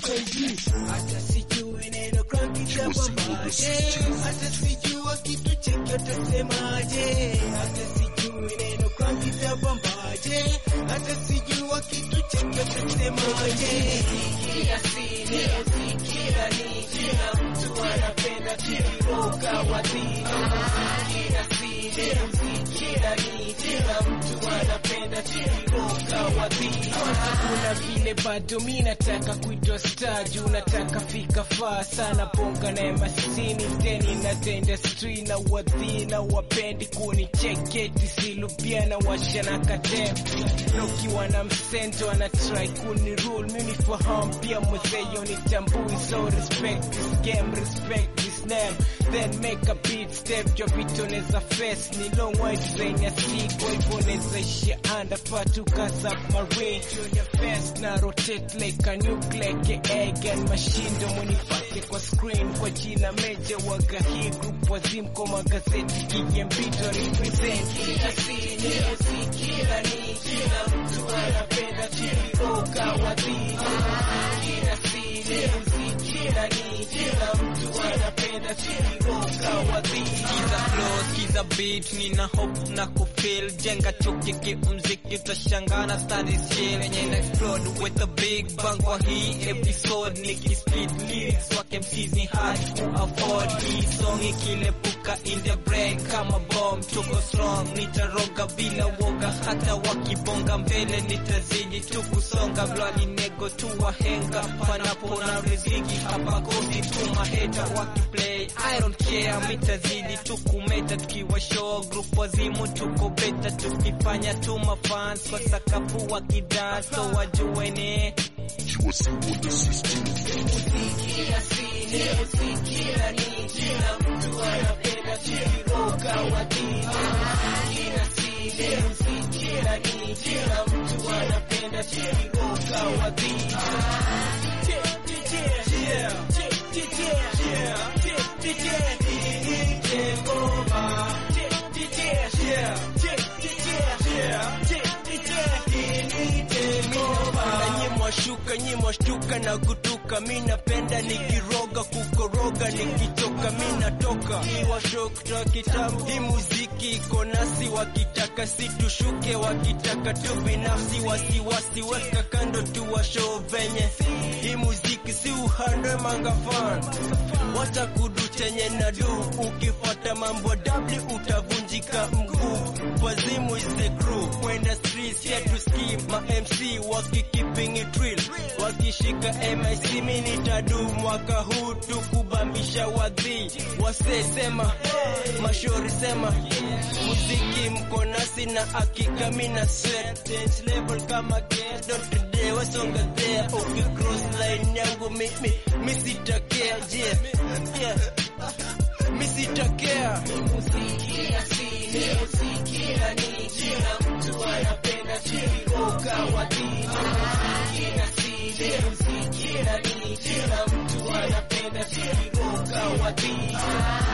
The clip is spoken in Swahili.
HIV. Hata sijui neno crack itabambaje, hata sijua kitu cheki utasemaje, hata sijui neno crack itabambaje, hata sijua kitu cheki utasemaje. Sikia sini, sikia ni kila mtu anapenda kiroka wadhina. Sikia sini, sikia ni kila mtu anapenda kiroka wadhina. Kuna vile bado mi nataka kuitwa star juu nataka fika faa sana bonga na emasini deni na the industry na wadhina wapendi kunicheketi silupia na washana kadem lokiwa na msento ana try kuni rule mimi fahamu pia mwezeyo ni tambui so respect this game respect this name then make a beat step jo vitu neza face ni long way design ya siku hivyo neza ishia under patu kasa marine junior fast na rotate like a nuclear egg and machine ndo munipate kwa screen kwa jina meja waga hii group wazimko magazeti kijembito represent kila sini kila ni kila mtu anapenda kiroka wadhina kila sini kila ni kila mtu anapenda kiroka wadhina Kiza flow, kiza beat, nina hope na kufeel Jenga chuki kimziki, utashangana study shit Yenye na explode with a big bang kwa hii episode Niki split lyrics, wake MCs ni hard to afford Hii song ikilepuka in the brain kama bomb Tuko strong, nitaroga bila woga Hata wakibonga mbele nitazidi tu kusonga Blali nego tu wahenga, panapo na riziki Hapa kosi tu maheta wakiplay I don't care, mitazidi tu kumeta tukiwa show group wazimu tuko beta tukifanya tu mafans kwa sakafu wakidance so wajuene Sikia sini, sikia ni kila mtu anapenda kiroka wadhina. Kila sini, sikia ni kila mtu anapenda kiroka wadhina. Mwashuka nyi mwashtuka na kutuka, mi napenda nikiroga kukoroga, nikichoka mi natoka iwashokta kitabu. Hii muziki iko nasi, wakitaka situshuke, wakitaka tu binafsi, wasiwasi weka kando, tuwashow venye hii muziki si uhandwe mangafan wacha kudu chenye nadu, ukifuata mambo W utavunjika mguu. Wazimu is the crew, kwenda streets yetu ski ma MC waki keeping it real, wakishika MIC mi nitadu mwaka huu tukubambisha wadhi wase sema mashori sema muziki mko nasi na hakika mi na sweat dance level kama gedo today wasonga there ukicross line yangu mimi mi sitakea yeah yeah mi sitakea Sikia sini, sikia ni kila mtu anapenda kiroka wadhina. Kila sini, sikia ni kila mtu anapenda kiroka wadhina.